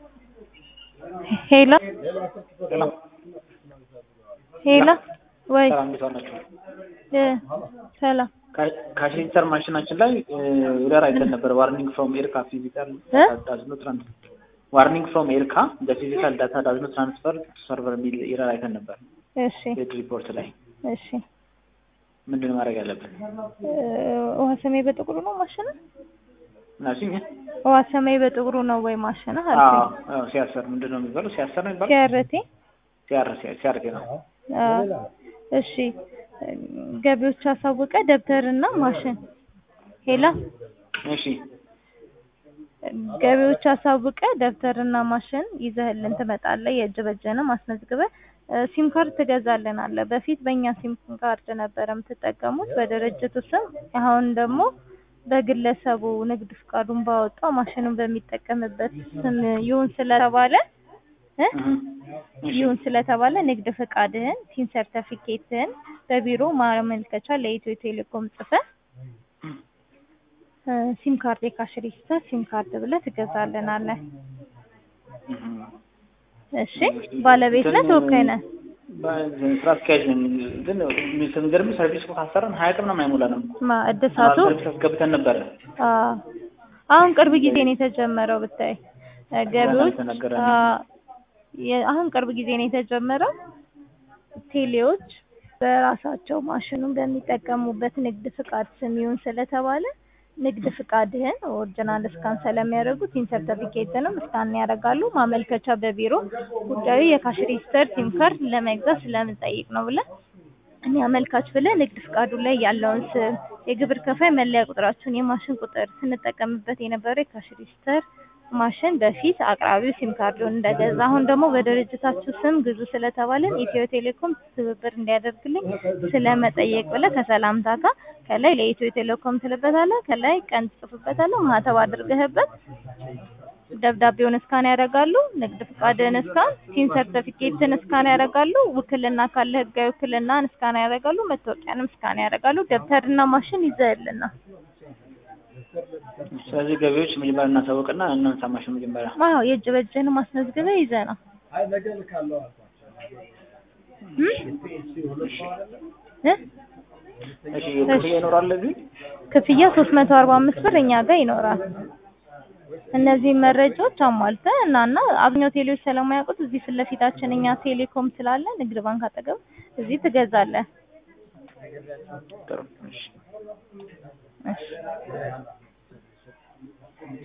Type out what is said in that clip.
ሄሎ ሄሎ ወይ ሰላም እንዴት ዋላችሁ? እ ሰላም ካሽ ሬጂስተር ማሽናችን ላይ ኤረር አይተን ነበር። ዋርኒንግ ፍሮም ኤርካ ፊዚካል እ? ዳዝ ኖት ትራንስፈር ዋርኒንግ ፍሮም ኤርካ ዘ ፊዚካል ዳታ ዳዝ ኖት ትራንስፈር ቱ ሰርቨር የሚል ኤረር አይተን ነበር እሺ ሬድ ሪፖርት ላይ። እሺ ምንድን ነው ማድረግ ያለብን? እ፣ ውሃ ሰማይ በጥቁሩ ነው ማሽንህ? ምናልሽኝ ውሃ ሰማይ በጥቁሩ ነው ወይ ማሽንህ አልኩኝ። ሲያሰር ምንድን ነው የሚባለው? ሲያሰር ነው የሚባለው? ሲያረቴ ሲያር ሲያርቴ ነው። አ፣ እሺ ገቢዎች አሳውቀ ደብተርና ማሽን ሄላ እሺ ገቢዎች አሳውቀ ደብተርና ማሽን ይዘህልን ትመጣለህ። የእጅ በእጅህንም አስመዝግበህ እ፣ ሲም ካርድ ትገዛልናለህ። በፊት በእኛ ሲም ካርድ ነበረ የምትጠቀሙት በድርጅቱ ስም። አሁን ደግሞ በግለሰቡ ንግድ ፍቃዱን ባወጣው ማሽኑን በሚጠቀምበት ስም ይሁን ስለተባለ እ እሺ ይሁን ስለተባለ ንግድ ፍቃድህን ሲም ሰርተፊኬትህን በቢሮ ማመልከቻ ለኢትዮ ቴሌኮም ጽፈህ እ፣ ሲም ካርድ የካሽ ሬጂስተር ሲም ካርድ ብለህ ትገዛልናለህ። እሺ ባለቤት ነህ ተወካይ ነህ? ስራ አስኪያጅ ነን። ግን ስንገርም ሰርቪስ እኮ ካሰራን ሀያ ቀን ምናምን አይሞላንም። ማ እድሳቱ ሰርቪስ አስገብተን ነበረ። አዎ አሁን ቅርብ ጊዜ ነው የተጀመረው ብታይ እ፣ ገቢዎች ተነገረን። አ፣ የ- አሁን ቅርብ ጊዜ ነው የተጀመረው። ቴሌዎች በራሳቸው ማሽኑን በሚጠቀሙበት ንግድ ፍቃድ ስም ይሁን ስለተባለ ንግድ ፍቃድህን ኦሪጂናል እስካን ስለሚያደርጉ ሲም ሰርተፊኬትንም እስካን ያደርጋሉ። ማመልከቻ በቢሮ ጉዳዩ የካሽ ሬጂስተር ሲም ካርድ ለመግዛት ስለምንጠይቅ ነው ብለህ እኔ አመልካች ብለህ ንግድ ፍቃዱ ላይ ያለውን ስም፣ የግብር ከፋይ መለያ ቁጥራችሁን፣ የማሽን ቁጥር ስንጠቀምበት የነበረው የካሽ ሬጂስተር ማሽን በፊት አቅራቢው ሲም ካርዱን እንደገዛ አሁን ደግሞ በድርጅታችሁ ስም ግዙ ስለተባለን ኢትዮ ቴሌኮም ትብብር እንዲያደርግልኝ ስለመጠየቅ ብለህ ከሰላምታ ጋር ከላይ ለኢትዮ ቴሌኮም ትልበታለህ፣ ከላይ ቀን ትጽፍበታለህ፣ ማህተብ አድርገህበት ደብዳቤውን እስካን ያደርጋሉ። ንግድ ፍቃድህን እስካን፣ ሲም ሰርተፊኬትን እስካን ያደርጋሉ። ውክልና ካለ ህጋዊ ውክልናን እስካን ያደርጋሉ። መታወቂያንም እስካን ያደርጋሉ። ደብተርና ማሽን ይዘህልና ስለዚህ ገቢዎች መጀመሪያ እናሳውቅና እናንሳ ማሽን መጀመሪያ አዎ የእጅ በእጅህን ማስመዝግበህ ይዘህ ነው እ? እ? እሺ ክፍያ ይኖራል ለዚህ ክፍያ ሶስት መቶ አርባ አምስት ብር እኛ ጋር ይኖራል። እነዚህ መረጃዎች አሟልተህ እና እና አብዛኛው ቴሌዎች ስለማያውቁት እዚህ ፊት ለፊታችን እኛ ቴሌኮም ስላለ ንግድ ባንክ አጠገብ እዚህ ትገዛለህ። ጥሩ እሺ እሺ